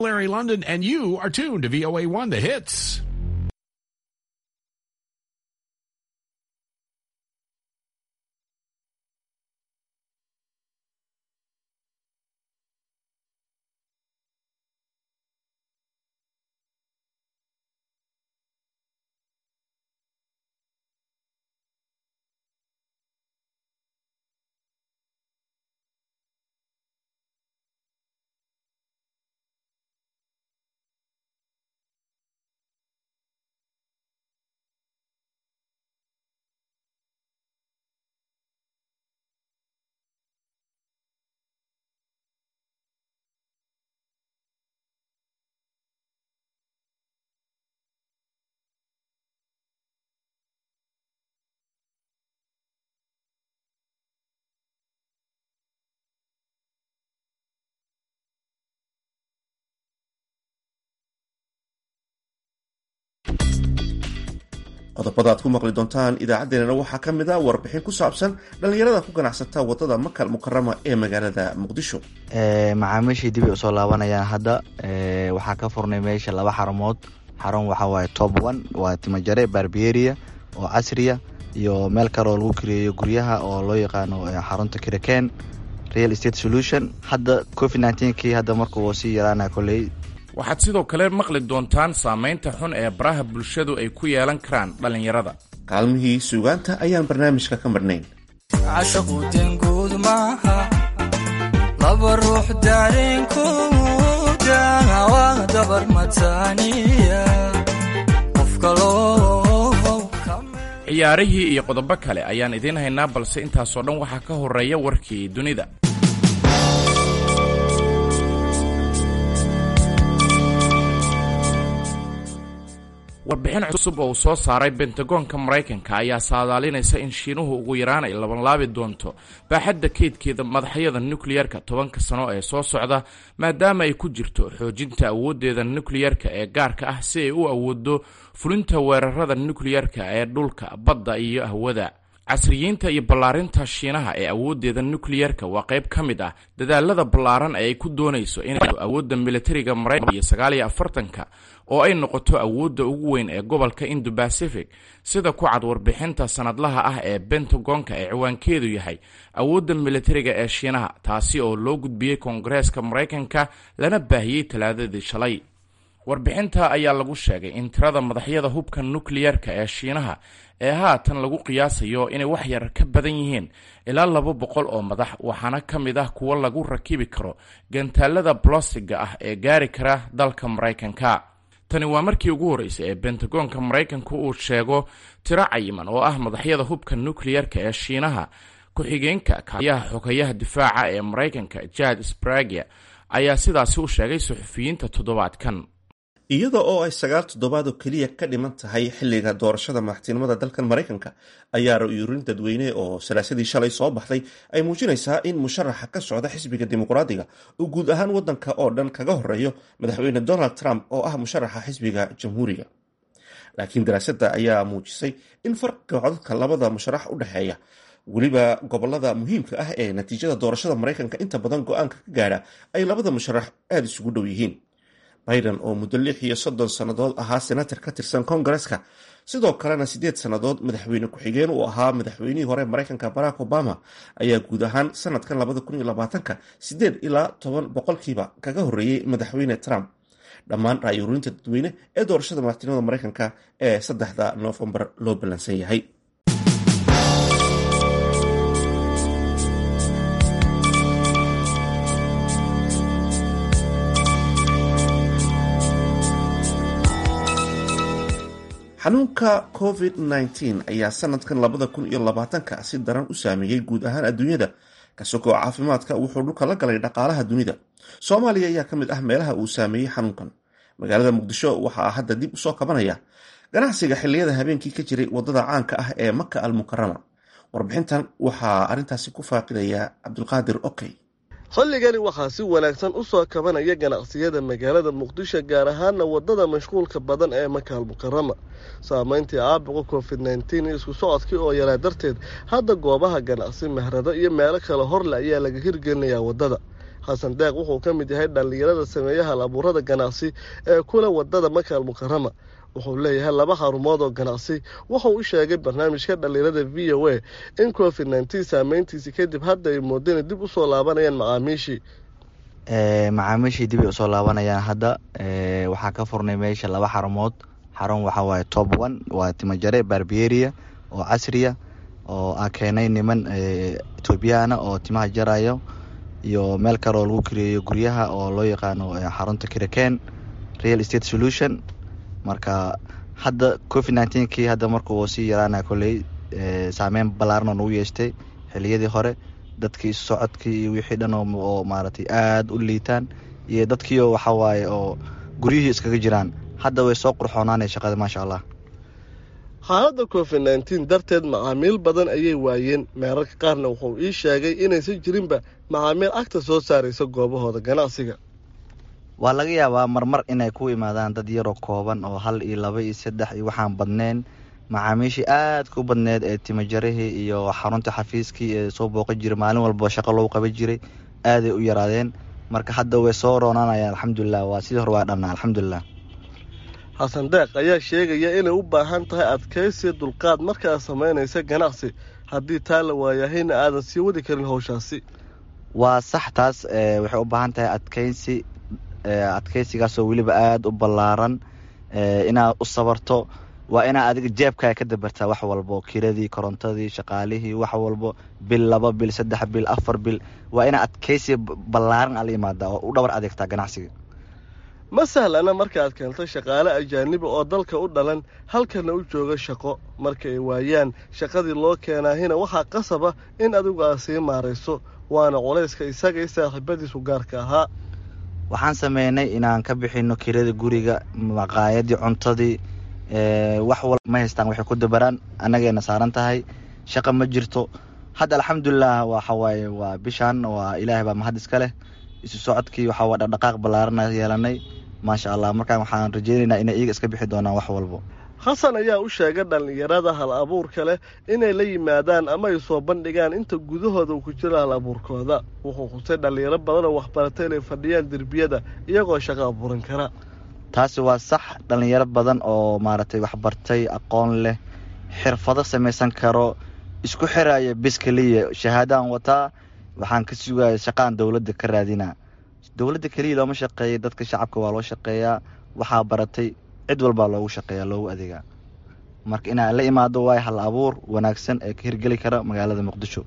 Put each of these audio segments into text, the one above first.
Larry London, and you are tuned to VOA1 The Hits. qodobada aad ku maqli doontaan idaacaddeenana waxaa ka mid a warbixin ku saabsan dhallinyarada ku ganacsata wadada makal mukarama ee magaalada muqdisho macaamiishii dib ay usoo laabanayaan hadda waxaa ka furnay meesha laba xarumood xarun waxaa waaye top one waa timajare barberia oo casriya iyo meel kale oo lagu kireeyo guryaha oo loo yaqaano xarunta kiraken real estate solution hadda covid nneteen-kii hadda markuu sii yaraana koley waxaad sidoo kale maqli doontaan saamaynta xun ee baraha bulshadu ay ku yeelan karaan dhallinyarada kaalmihii suugaanta ayaan barnaamijka ka marnayn cashaquutanguud maaha laba ruux daareenkooda waa dabar mataaniya qof kaloo ciyaarihii iyo qodobo kale ayaan idiin haynaa balse intaasoo dhan waxaa ka horeeya warkii dunida warbixin cusub oo uu soo saaray bentagoonka maraykanka ayaa saadaalinaysa in shiinuhu ugu yaraan ay labanlaabi doonto baaxadda keydkeeda madaxyada nukliyarka tobanka sano ee soo socda maadaama ay ku jirto xoojinta awooddeeda nukliyarka ee gaarka ah si ay u awoodo fulinta weerarada nukliyarka ee dhulka badda iyo hawada casriyiinta iyo ballaarinta shiinaha ee awooddeeda nukliyarka waa qayb ka mid ah dadaalada ballaaran ee ay ku doonayso inay awoodda militariga maraykanka iyo sagaal iyo afartanka oo ay noqoto awoodda ugu weyn ee gobolka indo-bacific sida ku cad warbixinta sanadlaha ah ee bentagonka ee ciwaankeedu yahay awoodda militariga ee shiinaha taasi oo loo gudbiyey koongareeska maraykanka lana baahiyey talaadadii shalay warbixinta ayaa lagu sheegay in tirada madaxyada hubka nukliyarka ee shiinaha ee haatan lagu qiyaasayo inay wax yar ka badan yihiin ilaa laba boqol oo madax waxaana ka mid ah kuwo lagu rakibi karo gantaalada bolostiga ah ee gaari kara dalka maraykanka tani waa markii ugu horreysay ee bentagoonka maraykanku uu sheego tiro cayiman oo ah madaxyada hubka nukliyarka ee shiinaha ku-xigeenka kaaliyaha xogayaha difaaca ee maraykanka jad spragia ayaa sidaasi u sheegay suxufiyiinta toddobaadkan iyada oo ay sagaal toddobaad oo keliya ka dhiman tahay xilliga doorashada madaxtinimada dalkan maraykanka ayaa ra-yuurin dadweyne oo salaasadii shalay soo baxday ay muujinaysaa in musharaxa ka socda xisbiga dimuqraadiga uu guud ahaan wadanka oo dhan kaga horeeyo madaxweyne donald trump oo ah musharaxa xisbiga jamhuuriga laakiin daraasadda ayaa muujisay in farqiga codadka labada musharax u dhexeeya weliba gobolada muhiimka ah ee natiijada doorashada maraykanka inta badan go-aanka ka gaadha ay labada musharax aada isugu dhow yihiin biden oo muddo lix iyo soddon sannadood ahaa senator ka tirsan kongareska sidoo kalena siddeed sannadood madaxweyne ku-xigeen uu ahaa madaxweynihii hore maraykanka barack obama ayaa guud ahaan sanadkan labada kun iyo labaatanka siddeed ilaa toban boqolkiiba kaga horreeyey madaxweyne trump dhammaan ra-yuurinta dadweyne ee doorashada madaxtinimada maraykanka ee saddexda noofembar loo ballansan yahay xanuunka covid nneteen ayaa sanadkan labada kun iyo labaatanka si daran u saameeyey guud ahaan adduunyada kasokoo caafimaadka wuxuu dhulka la galay dhaqaalaha dunida soomaaliya ayaa ka mid ah meelaha uu saameeyey xanuunkan magaalada muqdisho waxaa hadda dib usoo kabanaya ganacsiga xiliyada habeenkii ka jiray wadada caanka ah ee maka al mukarama warbixintan waxaa arrintaasi ku faaqidaya cabdulqaadir okey xilligani waxaa si wanaagsan u soo kabanaya ganacsiyada magaalada muqdisho gaar ahaana wadada mashquulka badan ee makaal mukarama saameyntii caabuqa covid nneteen iyo isku socodkii oo yaraa darteed hadda goobaha ganacsi mehrado iyo meelo kale horle ayaa laga hirgelinayaa wadada xasan deeq wuxuu ka mid yahay dhallinyarada sameeya hal abuurada ganacsi ee kula wadada makaal mukarama wuxuu leeyahay laba xarumood oo ganacsi wuxuu u sheegay barnaamijka dhallinyarada v o a in covid nneteen saameyntiisi kadib hadda ay moodeen dib usoo laabanayaan macaamiishii macaamiishii dib ay usoo laabanayaan hadda waxaa ka furnay meesha laba xarumood xarun waxaa waaye top one waa timajare barberia oo casriya oo a keenay niman etoobiyana oo timaha jarayo iyo meel kale oo lagu kireeyo guryaha oo loo yaqaano xarunta kiraken real estate solution marka hadda covid nineteenkii hadda markuu sii yaraana koley saameyn ballaaran oo nagu yeeshtay xiliyadii hore dadkii socodkii iyo wixii dhan oo maaragtay aada u liitaan iyo dadkiio waxa waaye oo guryihii iskaga jiraan hadda way soo qurxoonaanay shaqada maasha allah xaaladda covid nneteen darteed macaamiil badan ayay waayeen meerarka qaarna wuxuu ii sheegay inaysan jirinba macaamiil agta soo saaraysa goobahooda ganacsiga waa laga yaabaa marmar inay ku imaadaan dad yaroo kooban oo hal iyo laba iyo saddex iyo waxaan badneen macaamiishii aadka u badneed ee timajarihii iyo xarunta xafiiskii ee soo booqan jiray maalin walba shaqo loogu qaban jiray aaday u yaraadeen marka hadda way soo roonaanayaan alxamdulilah waa sidii hore waa dhanna alxamdulilah xasan deeq ayaa sheegaya inay u baahan tahay adkaysiya dulqaad markaad samaynaysa ganacsi haddii taa la waayahayna aadan sii wadi karin howshaasi waa sax taas waxay u baahan tahay adkaysi adkaysigaasoo weliba aada u ballaaran inaad u sabarto waa inaa adiga jeebkaa ka dabartaa wax walbo kiradii korontadii shaqaalihii wax walbo bil laba bil saddex bil afar bil waa inaa adkaysi ballaaran ala imaadaa oo u dhabar adeegtaa ganacsiga ma sahlana markaaad keento shaqaale ajaaniba oo dalka u dhalan halkana u jooga shaqo marka ay waayaan shaqadii loo keenaahina waxaa qasaba in adigu aad sii maarayso waana culayska isagay saaxiibadiisu gaarka ahaa waxaan sameynay inaan ka bixino kirada guriga maqaayadii cuntadii wax walba ma haystaan waxay ku dabaraan annagayna saaran tahay shaqa ma jirto hadda alxamdulilah waxawaaye waa bishaan waa ilaahay baa mahad iska leh isu socodkii waxaa waa dhaqdhaqaaq ballaarana yeelanay maasha allah markaan waxaan rajeynaynaa inay iyaga iska bixi doonaan wax walbo xasan ayaa u sheegay dhallinyarada hal abuurka leh inay la yimaadaan ama ay soo bandhigaan inta gudahooda uu ku jiro hal abuurkooda wuxuu xusay dhallinyaro badan oo waxbaratay inay fadhiyaan derbiyada iyagoo shaqo abuuran kara taasi waa sax dhallinyaro badan oo maaragtay waxbartay aqoon leh xirfado samaysan karo isku xiraya bis keliya shahaadaan wataa waxaan ka sugaya shaqaan dowladda ka raadinaa dowladda keliya looma shaqeeya dadka shacabka waa loo shaqeeyaa waxaa baratay cid walbaa loogu shaqeeya loogu adeegaa marka inaan la imaado waayo hal abuur wanaagsan ee ka hirgeli kara magaalada muqdisho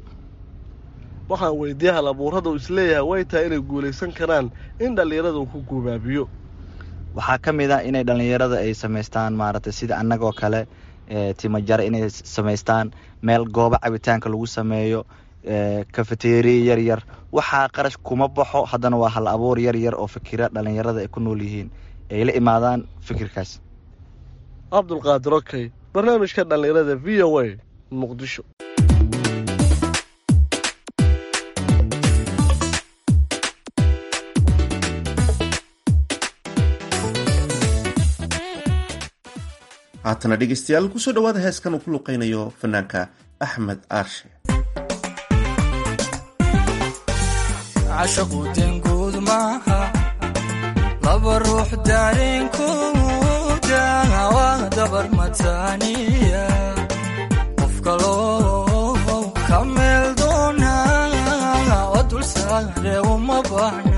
waxaan weydiiyey hal abuurada uu isleeyahay way tahay inay guulaysan karaan in dhallinyarada uu ku guubaabiyo waxaa ka mid ah inay dhallinyarada ay samaystaan maaragtay sida annagoo kale timajare inay samaystaan meel goobo cabitaanka lagu sameeyo kafeteriya yar yar waxaa qarash kuma baxo haddana waa hal abuur yar yar oo fikira dhallinyarada ay ku nool yihiin ay la imaadaan fikirkaas cabdulqaadir okey barnaamijka dhallinyarada v o a muqdisho haatana dhegeystayaal kusoo dhawaada heeskan uu ku luqeynayo fanaanka axmed aarshe cashaquudenguud maaha laba ruux daareenkooda waa dabar mataaniya qof kaloo ka meel doona oo dul saare uma baahna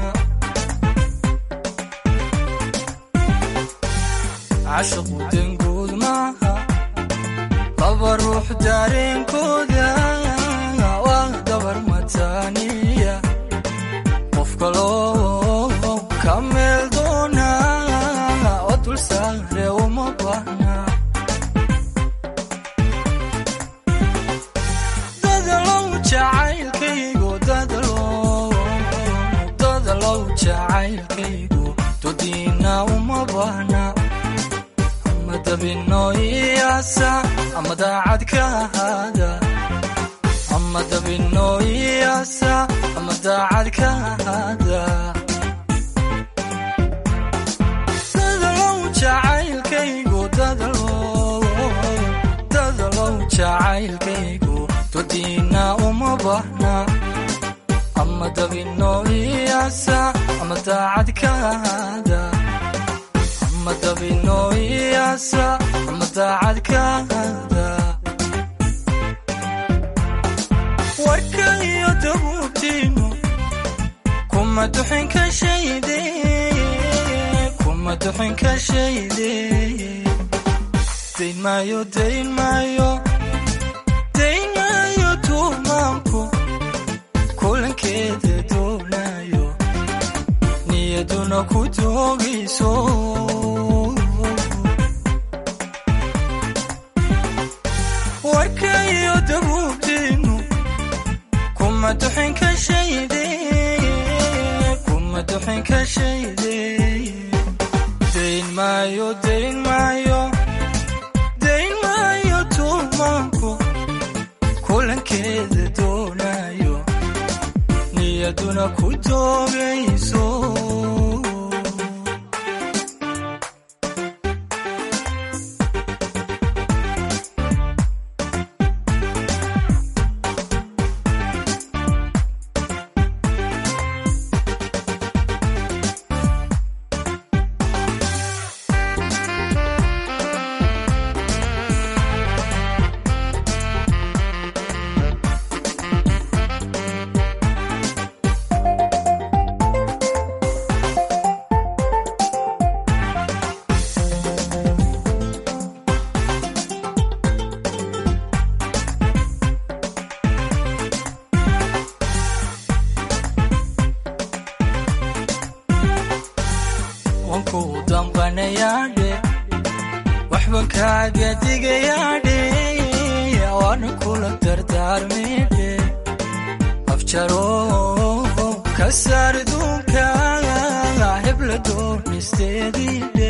cashaquudenguud maaha laba ruux daareenkooda waa dabar mataaniya qof kaloo ka meel doona oo dul saare uma baahna dadalow jacaylkaygu dadalow jacaylkaygu dodiina uma baahna ama dabino iyaasa ama daacad ka ahaada ama dabino iyaasa ama daacad ka ahaada dadalow jacaylkaygu dadalow jacaylkaygu dodiina uma baahna ama ama dabinooyaasa ama daacad ka ahaada ama dabinooyaasa ama daacad ka ahaada warka iyo dabuubtiinu kuma duxin ka shayde kuma duxin ka shayde dayn maayo dayn maayo dayn maayo tuumaanku kulankeeda doonayo niyaduna ku doogayso warka iyo dabuubtiinu kuma duxin ka shayde kuma duxin ka shayde dayn maayo dayn maayo dayn maayo tuumaanku kulankeeda doonayo niyaduna ku doogayso wanku damqanayaadhe waxban kaaga digayaadhe waana kula dardaarmidhe afjaro ka saar duunka hebla doonisteediidhe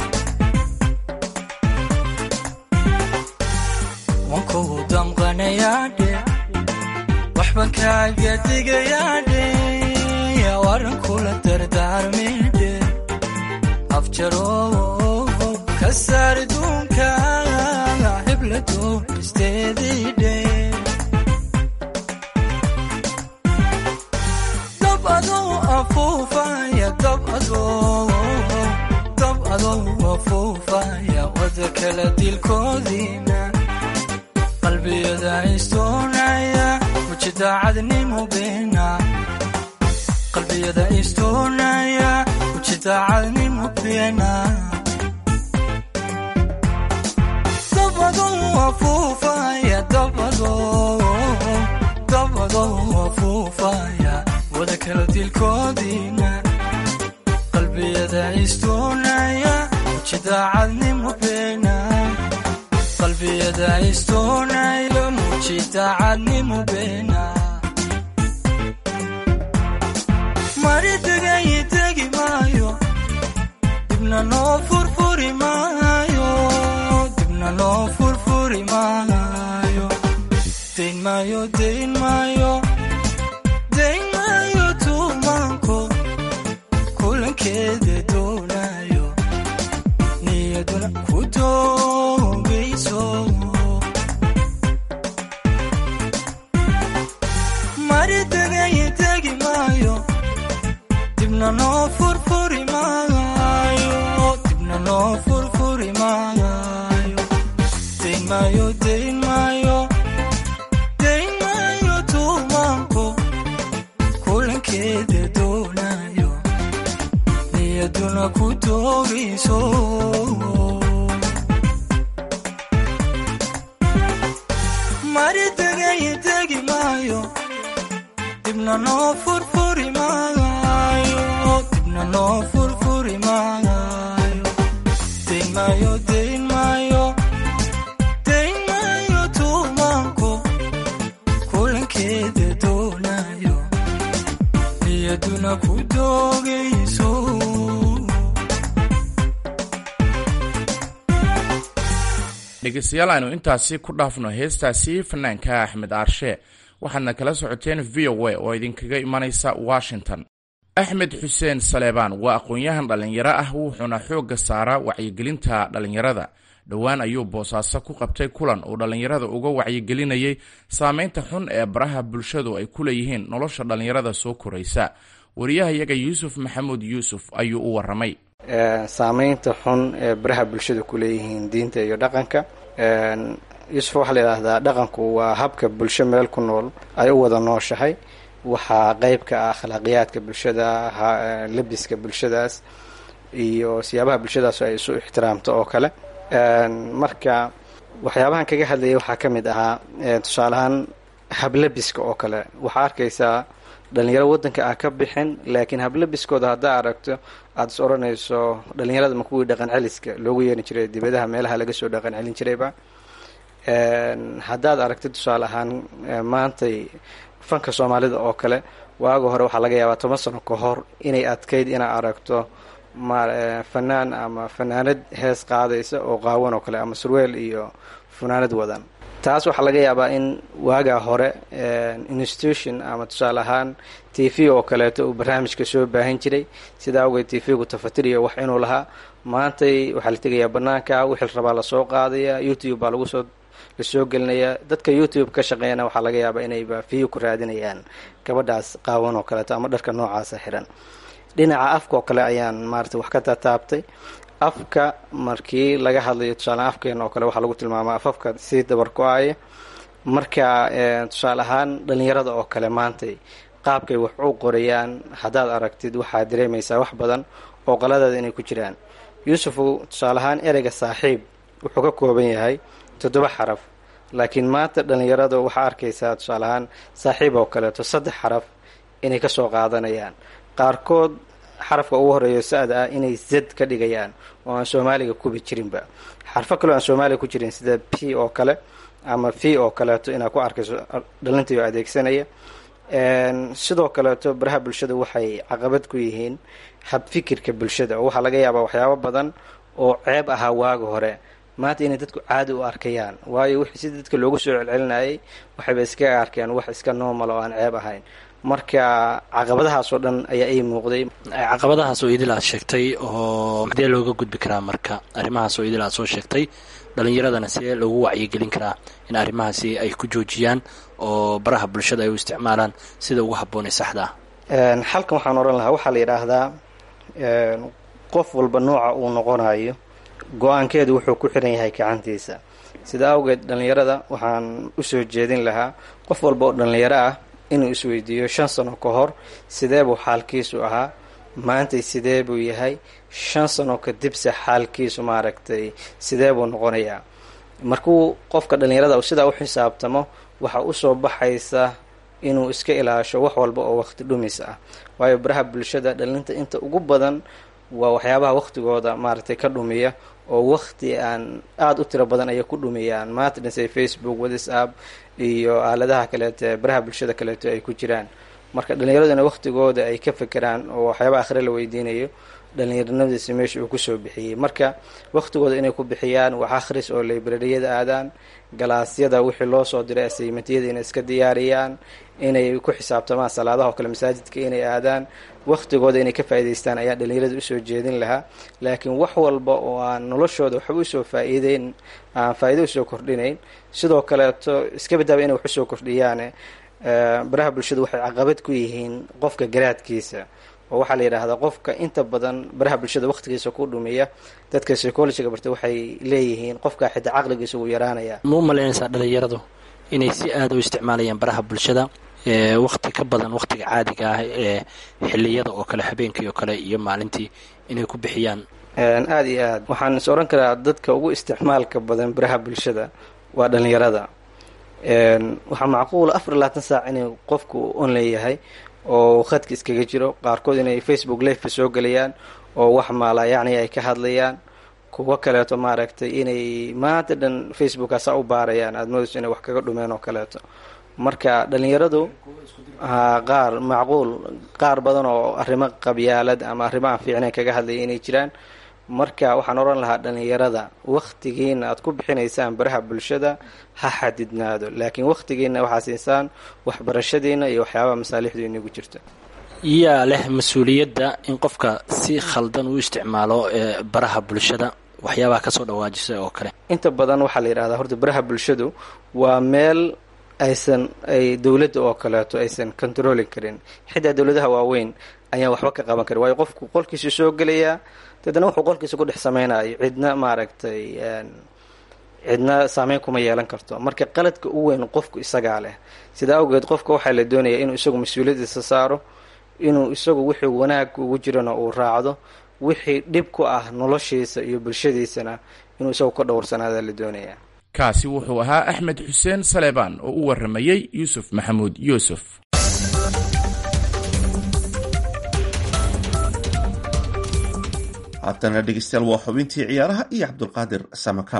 wanku damqanayaadhe waxban kaaga digayaadhe waana kula dardaarmidhe afjaro ka saar duunka hebla doonisteediidhe dab adoo afuufaya dab adoo dab adoo afuufaya wada kala dilkoodiina qalbiyada istoonaya muji daacadnimo beena qalbiyada istoonaya muji daacadnimo beena dab adoo afuufaya dab adoo dab adoo afuufaya wada kala dilkoodiina qalbiyada istoonaya muji daacadnimo beena qalbiyada istoonaya muji daacadnimo beena mari degay degi maayo dibna noo furfuri maayo dibna noo furfuri maayo dayn maayo dayn maayo dayn maayo tuumaanko kulankeeda doonayo niyaduna ku doogayso mari degay degi maayo dibna noo furfuri maayo dibna noo furfuri maayo dayn maayo dayn maayo dayn maayo tuumaanko kulankeeda doonayo niyaduna ku doogayso mari degay degi maayo dibna noo furfuri maayo dibna noo furfuri maayo dayn maayo dayn maayo dayn maayo tuumaanko kulankeeda doonayo niyaduna ku doogayso dhegeystayaal aynu intaasi ku dhaafno heestaasi fanaanka axmed aarshe waxaadna kala socoteen v o a oo idinkaga imanaysa washington axmed xuseen saleebaan waa aqoon-yahan dhallinyaro ah wuxuuna xoogga saaraa wacyigelinta dhallinyarada dhowaan ayuu boosaaso ku qabtay kulan uu dhallinyarada uga wacyigelinayay saameynta xun ee baraha bulshadu ay ku leeyihiin nolosha dhallinyarada soo koraysa wariyahayaga yuusuf maxamuud yuusuf ayuu u waramay saameynta xun ee baraha bulshada ku leeyihiin diinta iyo dhaqanka yuusuf waxaa la yidhaahdaa dhaqanku waa habka bulsho meel ku nool ay u wada nooshahay waxaa qeyb ka ah akhlaaqiyaadka bulshada labiska bulshadaas iyo siyaabaha bulshadaas ay isu ixtiraamto oo kale marka waxyaabahan kaga hadlayay waxaa ka mid ahaa tusaaleahaan hablabiska oo kale waxaa arkaysaa dhalinyaro waddanka ah ka bixin laakiin hablabiskooda haddaa aragto aada is odhanayso dhalinyarada ma kuwii dhaqan celiska loogu yeeri jiray dibadaha meelaha laga soo dhaqan celin jirayba haddaad aragtid tusaale ahaan maantay fanka soomaalida oo kale waaga hore waxaa laga yaabaa toban sano ka hor inay adkayd inaad aragto ma fanaan ama fanaanad hees qaadaysa oo qaawan oo kale ama surweel iyo funaanad wadan taas waxaa laga yaabaa in waagaa hore institution ama tusaale ahaan t v oo kaleeto uu barnaamijka soo baahin jiray sidaa awgeed t v-gu tafatiriyo wax inuu lahaa maantay waxaa la tegayaa banaanka wixii rabaa lasoo qaadaya youtube baa lagu soo lasoo gelinaya dadka youtube ka shaqeeyana waxaa laga yaabaa inayba view ku raadinayaan gabadhaas qaawan oo kaleeto ama dharka noocaasa xiran dhinaca afka oo kale ayaan maarata wax ka tataabtay afka markii laga hadlayo tusaale afkeena oo kale waxaa lagu tilmaamaa afafka sii dabar go-aya marka tusaale ahaan dhalinyarada oo kale maantay qaabkay wax u qorayaan haddaad aragtid waxaad dareemaysaa wax badan oo qaladeeda inay ku jiraan yuusufu tusaale ahaan ereyga saaxiib wuxuu ka kooban yahay toddoba xaraf laakiin maanta dhalinyarada waxaa arkaysaa tusaale ahaan saaxiib oo kaleeto saddex xaraf inay kasoo qaadanayaan qaarkood xarafka ugu horeeyo sa-da ah inay zad ka dhigayaan oo aan soomaaliga kubi jirinba xarfo kaleo aan soomaaliga ku jirin sida p oo kale ama v oo kaleeto inaad ku arkayso dhalintayo adeegsanaya sidoo kaleeto baraha bulshada waxay caqabad ku yihiin habfikirka bulshada oo waxaa laga yaabaa waxyaabo badan oo ceeb ahaa waaga hore maanta inay dadku caadi u arkayaan waayo wixii si dadka loogu soo celcelinayay waxayba iskaga arkeen wax iska normal oo aan ceeb ahayn marka caqabadahaasoo dhan ayaa ii muuqday caqabadahaas oo idil aad sheegtay oo sidee looga gudbi karaa marka arrimahaas oo idil aad soo sheegtay dhalinyaradana sidee loogu wacyigelin karaa in arrimahaasi ay ku joojiyaan oo baraha bulshada ay u isticmaalaan sida ugu habboonay saxda ah xalkan waxaan odhan lahaa waxaa la yidhaahdaa qof walba nooca uu noqonayo go-aankeedu wuxuu ku xiran yahay gacantiisa sida awgeed dhalinyarada waxaan usoo jeedin lahaa qof walba oo dhalinyaro ah inuu isweydiiyo shan sano ka hor sidee buu xaalkiisu ahaa maantay sidee buu yahay shan sano kadibse xaalkiisu maaragtay sidee buu noqonayaa markuu qofka dhalinyarada sidaa u xisaabtamo waxaa usoo baxaysa inuu iska ilaasho wax walba oo waqti dhumis ah waayo baraha bulshada dhalinta inta ugu badan waa waxyaabaha waqtigooda maaragtay ka dhumiya oo waqti aan aada u tiro badan ayay ku dhumiyaan maanta dhanse facebook whatsapp iyo aaladaha kaleeto baraha bulshada kaleeto ay ku jiraan marka dhallinyaraduna waqtigooda ay ka fekeraan oo waxyaaba akhre la weydiinayo dhallinyaranimadiisa meesha uu kusoo bixiyey marka waqtigooda inay ku bixiyaan wax akhris oo librariyada aadaan galaasyada wixii loo soo diray asaymatiyada inay iska diyaariyaan inay ku xisaabtamaan salaadaha oo kale masaajidka inay aadaan waqtigooda inay ka faa'idaystaan ayaa dhallinyarada usoo jeedin lahaa laakiin wax walba oo aan noloshooda waxba usoo faa'iideyn aan faa'iido usoo kordhinayn sidoo kaleeto iska badaaba inay wax usoo kordhiyaane baraha bulshada waxay caqabad ku yihiin qofka garaadkiisa oo waxaa la yidhaahdaa qofka inta badan baraha bulshada waqtigiisa ku dhumiya dadka psychologiga barta waxay leeyihiin qofka xitaa caqligiisa uu yaraanaya ma u malaynaysaa dhalinyaradu inay si aada u isticmaalayaan baraha bulshada waqti ka badan waqtiga caadiga ah ee xiliyada oo kale habeenkii oo kale iyo maalintii inay ku bixiyaan aada iyo aad waxaan is odhan karaa dadka ugu isticmaalka badan baraha bulshada waa dhalinyarada waxaa macquula afar iyo labaatan saac inay qofku on leeyahay oo khadka iskaga jiro qaarkood inay facebook lifeka soo gelayaan oo wax maala yacni ay ka hadlayaan kuwo kaleeto maaragtay inay maanta dhan facebookaasa u baarayaan aada moodayso inay wax kaga dhumeen oo kaleeto marka dhalinyaradu ha qaar macquul qaar badan oo arrimo qabyaalad ama arrimo aan fiicnayn kaga hadlaya inay jiraan marka waxaan odhan lahaa dhalinyarada waktigiina aad ku bixinaysaan baraha bulshada ha xadidnaado laakiin waktigiina waxaa siisaan waxbarashadiina iyo waxyaabaha masaalixdu inagu jirta yaa leh mas-uuliyadda in qofka si khaldan u isticmaalo baraha bulshada waxyaabaha kasoo dhawaajisay oo kale inta badan waxaa la yidhahdaa horta baraha bulshadu waa meel aysan ay dowladda oo kaleeto aysan controlin karin xitaa dowladaha waaweyn ayaan waxba ka qaban karin waayo qofku qolkiisu soo gelayaa deedna wuxuu qolkiisa ku dhex samaynayo cidna maaragtay cidna saameyn kuma yeelan karto marka qaladka u weyn qofku isagaa leh sidaa awgeed qofka waxaa la doonayaa inuu isagu mas-uuliyadiisa saaro inuu isagu wixii wanaag ugu jirana uu raacdo wixii dhib ku ah noloshiisa iyo bulshadiisana inuu isagu ka dhowrsanaada la doonayaa kaasi wuxuu ahaa axmed xuseen saleebaan oo u warramayey yuusuf maxamuud yuusuf haatana dhegeystayaal waa xubintii ciyaaraha iyo cabdulqaadir samakaab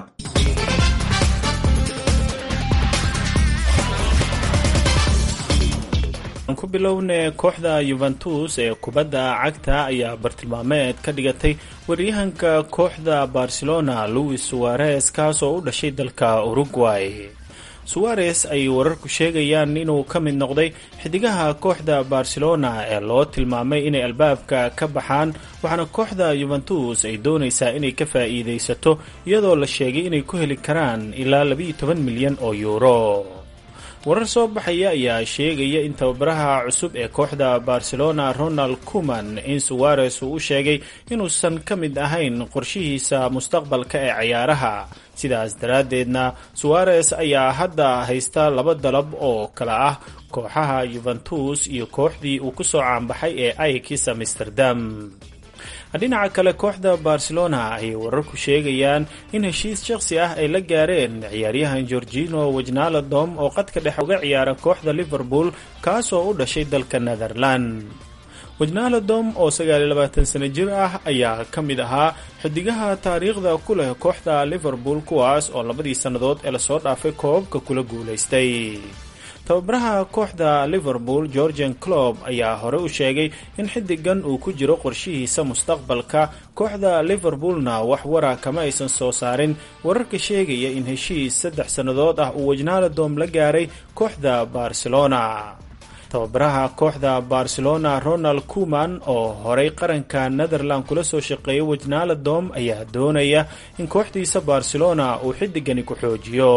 aan ku bilowne kooxda yuventus ee kubadda cagta ayaa bartilmaameed ka dhigatay waryahanka kooxda barcelona louis suarez kaas oo u dhashay dalka uruguay suwarez ay wararku sheegayaan inuu ka mid noqday xidigaha kooxda barcelona ee loo tilmaamay inay albaabka ka baxaan waxaana kooxda yuventus ay doonaysaa inay ka faa'iidaysato iyadoo la sheegay inay ku heli karaan ilaa labiiyo toban milyan oo yuuro warar soo baxaya ayaa sheegaya in tababaraha cusub ee kooxda barcelona ronald kuman in suwarez uu u sheegay inuusan ka mid ahayn qorshihiisa mustaqbalka ee cayaaraha sidaas daraaddeedna suwarez ayaa hadda haysta laba dalab oo kale ah kooxaha yuventus iyo kooxdii uu kusoo caanbaxay ee aikis amsterdam dhinaca kale kooxda barcelona ayay wararku sheegayaan in heshiis shakhsi ah ay la gaareen ciyaaryahan gorgino wajnaladom oo qadka dhexe uga ciyaara kooxda liverpool kaasoo u dhashay dalka netherland wajnaladom oo sano jir ah ayaa ka mid ahaa xidigaha taariikhda ku leh kooxda liverpool kuwaas oo labadii sannadood ee lasoo dhaafay koobabka kula guulaystay tababaraha kooxda liverpool georgian clob ayaa hore u sheegay in xidigan uu ku jiro qorshihiisa mustaqbalka kooxda liverpoolna wax wara kama aysan soo saarin wararka sheegaya in heshiis saddex sannadood ah uu wajnaladom la gaaray kooxda barcelona tababaraha kooxda barcelona ronald kuman oo horay qaranka netherland kula soo shaqeeyay wajnaladom ayaa doonaya in kooxdiisa barcelona uu xidigani ku xoojiyo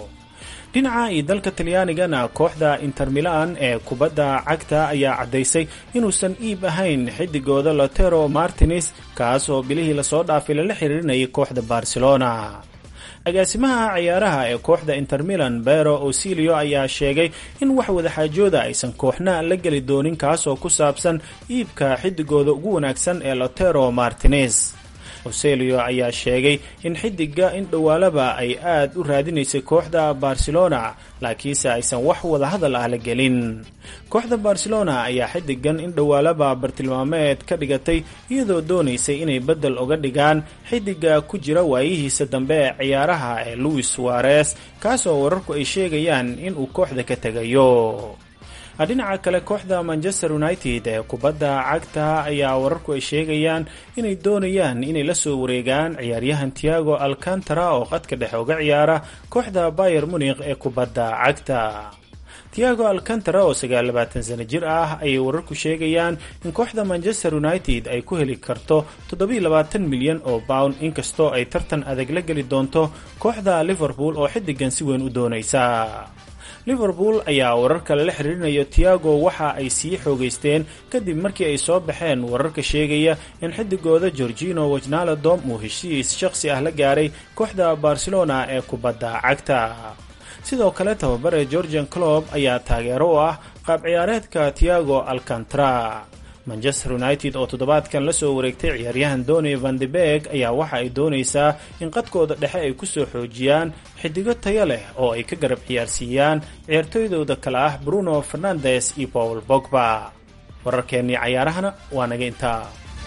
dhinaca iyo dalka talyaanigana kooxda inter milan ee kubadda cagta ayaa caddaysay inuusan iib ahayn xidigooda lotero martines kaas oo bilihii lasoo dhaafay lala xiriirinayay kooxda barcelona agaasimaha ciyaaraha ee kooxda inter milan bero osilio ayaa sheegay in wax wadaxaajooda aysan kooxna la geli doonin kaasoo ku saabsan iibka xidigooda ugu wanaagsan ee lotero martines oselio ayaa sheegay in xidiga in dhowaalaba ay aad u raadinaysay kooxda barcelona laakiinse aysan wax wadahadal ah la gelin kooxda barcelona ayaa xidigan in dhowaalaba bartilmaameed ka dhigatay iyadoo doonaysay inay beddel uga dhigaan xidiga ku jira waayihiisa dambe ee ciyaaraha ee louis suarez kaasoo wararku ay sheegayaan inuu kooxda ka tegayo dhinaca kale kooxda manchester united ee kubadda cagta ayaa wararku ay sheegayaan inay doonayaan inay la soo wareegaan ciyaaryahan tiago alcantara oo qadka dhexe uga ciyaara kooxda bayer munikh ee kubadda cagta tiago alcantara oo sagaallabaatan sano jir ah ayay wararku sheegayaan in kooxda manchester united ay ku heli karto toddobiilabaatan milyan oo pound inkastoo ay tartan adag la geli doonto kooxda liverpool oo xidigan si weyn u doonaysa liverpool ayaa wararka lala xiriirinayo tiago waxa ay sii xoogaysteen kadib markii ay soo baxeen wararka sheegaya in xidigooda gorgino wajnaladom uu heshiis shakhsi ah la gaaray kooxda barcelona ee kubadda cagta sidoo kale tababare georgian clob ayaa taageero u ah qaab ciyaareedka tiago alcantara manchester united oo toddobaadkan la soo wareegtay ciyaaryahan doni vandebeg ayaa waxa ay doonaysaa in qadkooda dhexe ay kusoo xoojiyaan xidigo tayo leh oo ay ka garab ciyaarsiiyaan ciyaartooydooda kale ah bruno fernandes iyo paul bogba wararkeennii cayaarahana waa naga intaa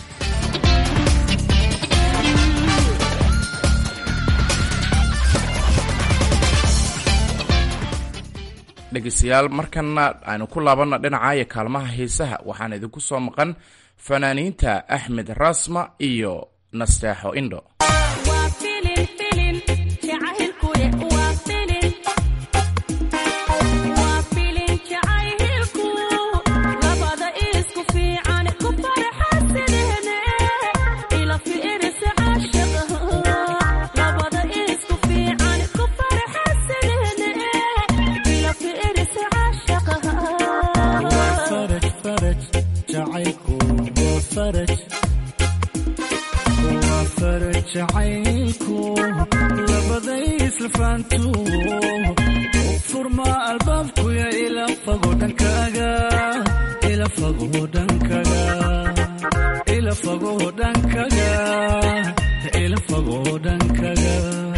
dhegeystayaal markana aynu ku laabanna dhinacaayo kaalmaha hiisaha waxaan idinku soo maqan fanaaniinta axmed rasma iyo nasteexo indho jacaylku labaday isla faantu furma albaabkuya ila fago dhankaaga ila fago dhankaga ila fago dhankaga ila fago dhankaga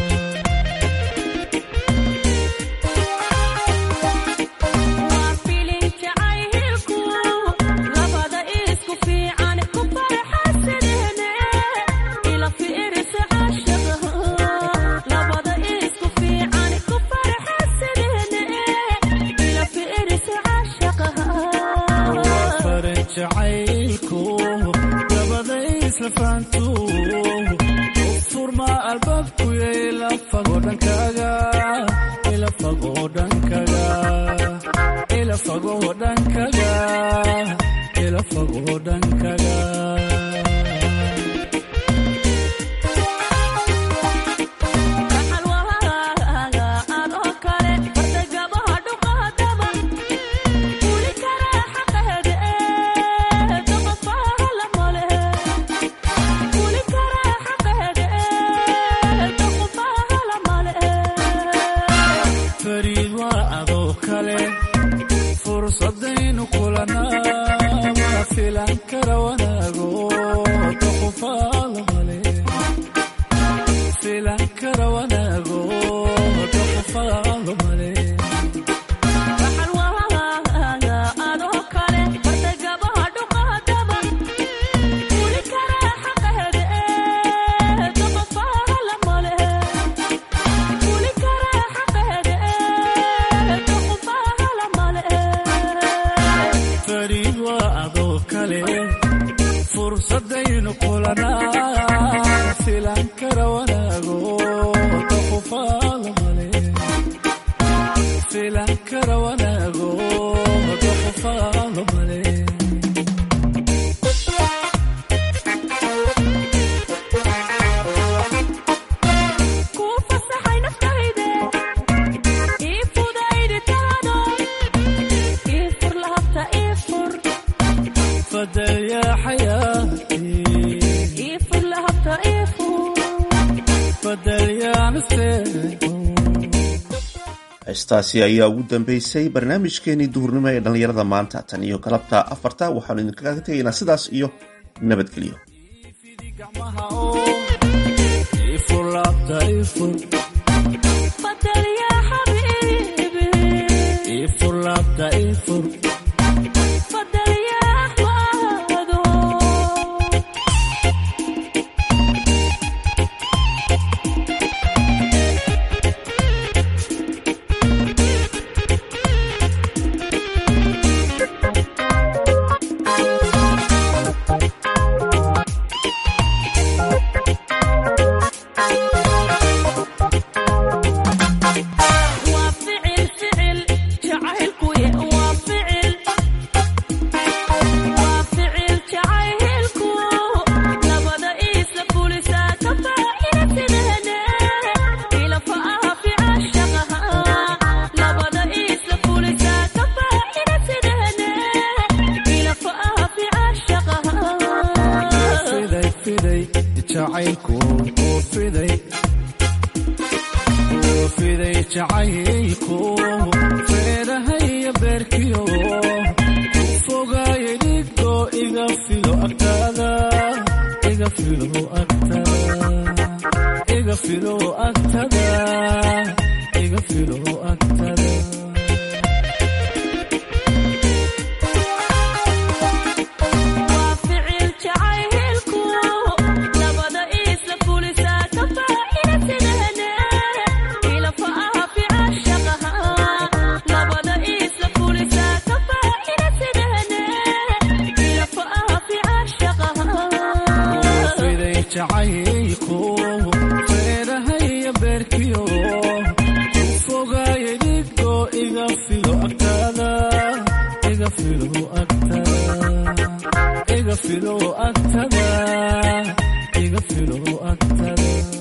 jacaylku labaday isla faantu furma albaabkuya ila fago dhankaaga ila fago dhankaga ila fago dhankaga ila fago dhankaga fariid waa adoo kale fursadaynu kulanaa ma filan kara wanaago doqofaala male filan kara wanaago doqofaala male fariid waa adoo kale fursadaynu kulanaa filan kara wanaago doqofaala male filan kara wanaago doqofaala male fadal yaa xayaati fadal yaa nasteexo heestaasi ayaa ugu dambeysay barnaamijkeenii duhurnimo ee dhallinyarada maanta tan iyo galabta afarta waxaanu idinkaga tegaynaa sidaas iyo nabadgelyo ifur laabta ifur ifur laabta ifur fiday fiday jacaylku oo fiday oo fiday jacaylku feedhahaya beerkiyo ku fogaaya dhigo iga filo agtaada iga filo agtada iga filo agtada iga filo agtada fiday jacaylku feedhahaya beerkiyo ku fogaaya dhigo iga filo agtaada iga filo agtada iga filo agtada iga filo agtada